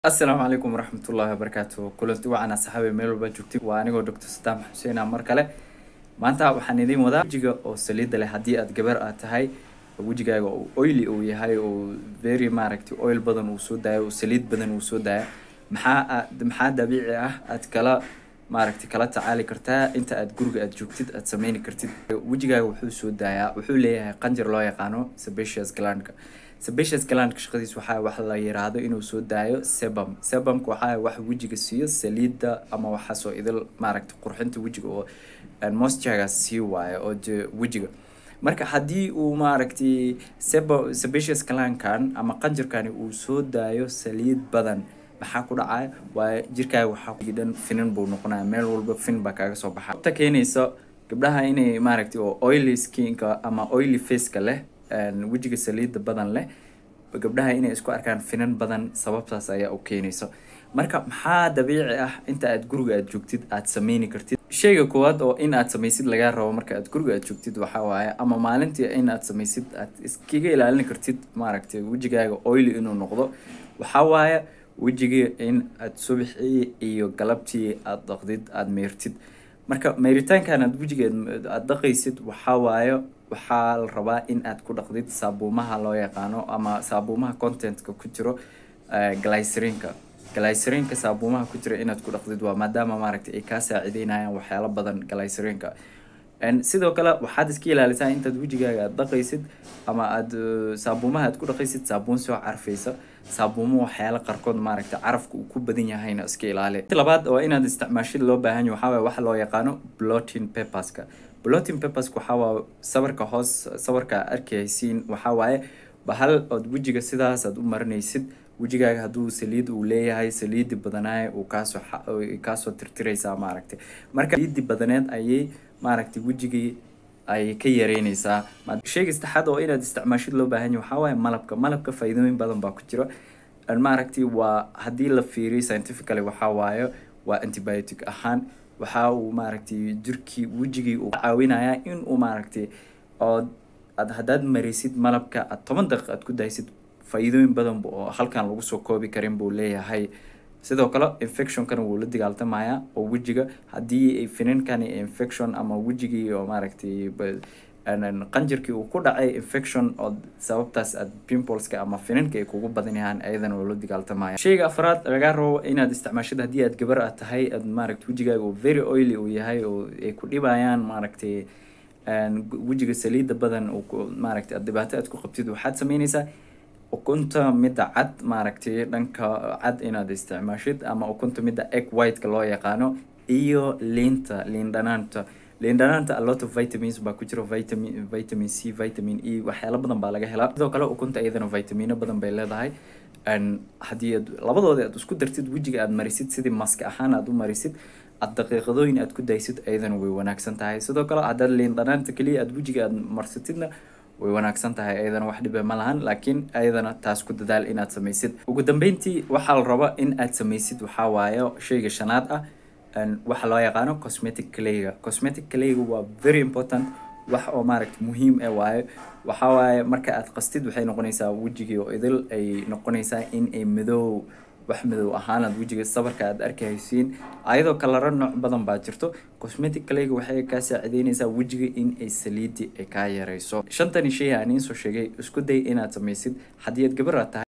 asalaamu calaykum waraxmatullaahi wabarakaatu kulanti wacan asxaabi meel walba joogtid waa anigoo doctor sadaam xuseen ah mar kale maanta waxaan idiin wadaa wejiga oo saliida leh haddii aad gabar aad tahay wejigaaga oo oily uu yahay oo very maaragtay oil badan uu soo daayo oo saliid badan uu soo daayo maxaa aad maxaa dabiici ah aad kala maaragtay kala tacaali kartaa inta aad guriga aad joogtid aad sameyni kartid wejigaaga wuxuu soo daayaa wuxuu leeyahay qanjir loo yaqaano sebaceous glandka sebaceous glandka shaqadiis waxaa wax la yiraahdo inuu soo daayo sebum sebumka waxaa wax wejiga siiyo saliida ama waxaasoo idil maaragtay qurxinta wejiga oo moisturega sii waayo oo de wejiga marka haddii uu maaragtay sebo sebaceous glandkan ama qanjirkani uu soo daayo saliid badan maxaa ku dhacaya waa jirkaaga waxaa dhan finan buu noqonaya meel walba fin baa kaaga soo baxa ta keenaysa gabdhaha inay maaragtay oo oily skinka ama oily faceka leh wejiga saliida badan leh gabdhaha inay isku arkaan finan badan sababtaas ayaa u keenaysa marka maxaa dabiici ah inta aad guriga aad joogtid aad sameyni kartid sheyga koowaad oo in aad samaysid lagaa rabo marka aad guriga aad joogtid waxaa waaye ama maalintii in aad samaysid aad iskaga ilaalin kartid maaragtay wejigaaga oily inuu noqdo waxaa waaye wejiga in aad subaxii iyo galabtii aad dhaqdid aada meyrtid marka meyritaankan aad wejiga aad dhaqaysid waxaa waaye waxaa la rabaa in aad ku dhaqdid saabuumaha loo yaqaano ama saabuumaha contentka ku jiro glycerinka glycerinka saabuumaha ku jira inaad ku dhaqdid waa maadaama maaragtay ay kaa saacideynayaan waxyaalo badan glycerinka sidoo kale waxaad iska ilaalisaa intaad wejigaaga aad dhaqaysid ama aad saabuumaha aad ku dhaqaysid saabuun soo carfaysa saabuumo waxyaalo qarkood maaragtay carafka uu ku badan yahayna iska ilaali labaad waa inaad isticmaashid loo baahan yahay waxaa waye waxa loo yaqaano blotting paperska blotting paperska waxaa waa sawirka hoos sawirka arkaysiin waxaa waaye bahal ood wejiga sidaas aad u marinaysid wejigaaga hadduu saliid uu leeyahay saliidi badanaay uu kaasoo kaasoo tirtiraysaa maaragtay marka saliidi badaneed ayay maaragtay wejigii ay ka yareynaysaa sheyga saddexaad oo inaad isticmaashid loo baahan yahay waxaa waaye malabka malabka faa'iidooyin badan baa ku jira maaragtay waa haddii la fiiriyo scientifically waxaa waaye waa antibiotic ahaan waxa uu maaragtay jirkii wejigii uu caawinayaa in uu maaragtay oo aad haddaad marisid malabka aad toban daqiiq aad ku daysid faa'iidooyin badan oo halkan lagu soo koobi karin buu leeyahay sidoo kale infectionkana wuu la dagaaltamayaa oo wejiga haddii ay finankani infection ama wejigii oo maaragtay qanjirkii uu ku dhacay infection oo sababtaas aad pimpleska ama finanka ay kugu badan yahaan ayadana waa la dagaaltamaya sheyga afraad lagaa rabo inaad isticmaashid haddii aad gabar aad tahay aad maaragtay wejigaaga oo very oily uu yahay oo ay ku dhibayaan maaragtay wejiga saliida badan oo maaragtay aad dhibaato aad ku qabtid waxaad sameynaysaa ukunta midda cad maaragtay dhanka cad inaad isticmaashid ama ukunta midda egg whiteka loo yaqaano iyo liinta liin dhanaanta liin dhanaanta a lot of vitamins baa ku jira vitamin vitamin c vitamin e waxyaalo badan baa laga helaa sidoo kale ukunta iyadana vitamino badan bay leedahay haddii aad labadooda aad isku dartid wejiga aad marisid sidii maska ahaan aad u marisid aad daqiiqadooyin aad ku daysid ayadana way wanaagsan tahay sidoo kale haddaad liin dhanaanta keliya aad wejiga aad marsatidna way wanaagsan tahay ayadana wax dhibe ma lahan laakiin ayadana taas ku dadaal inaad samaysid ugu dambeyntii waxaa la raba in aad samaysid waxaa waaye sheyga shanaad ah waxa loo yaqaano cosmetic clayga cosmetic clayga waa very important wax oo maaragta muhiim e waayo waxaa waaye marka aad qastid waxay noqonaysaa wejigii oo idil ay noqonaysaa in ay madow wax madow ahaanaad wejiga sabarka aad arkahaysiin ayadoo kalaro nooc badan baa jirto cosmetic clayga waxay kaa saacideynaysaa wejiga in ay saliidi ay kaa yareyso shantani shay aan iin soo sheegay isku day inaad samaysid haddii aad gabar aad tahay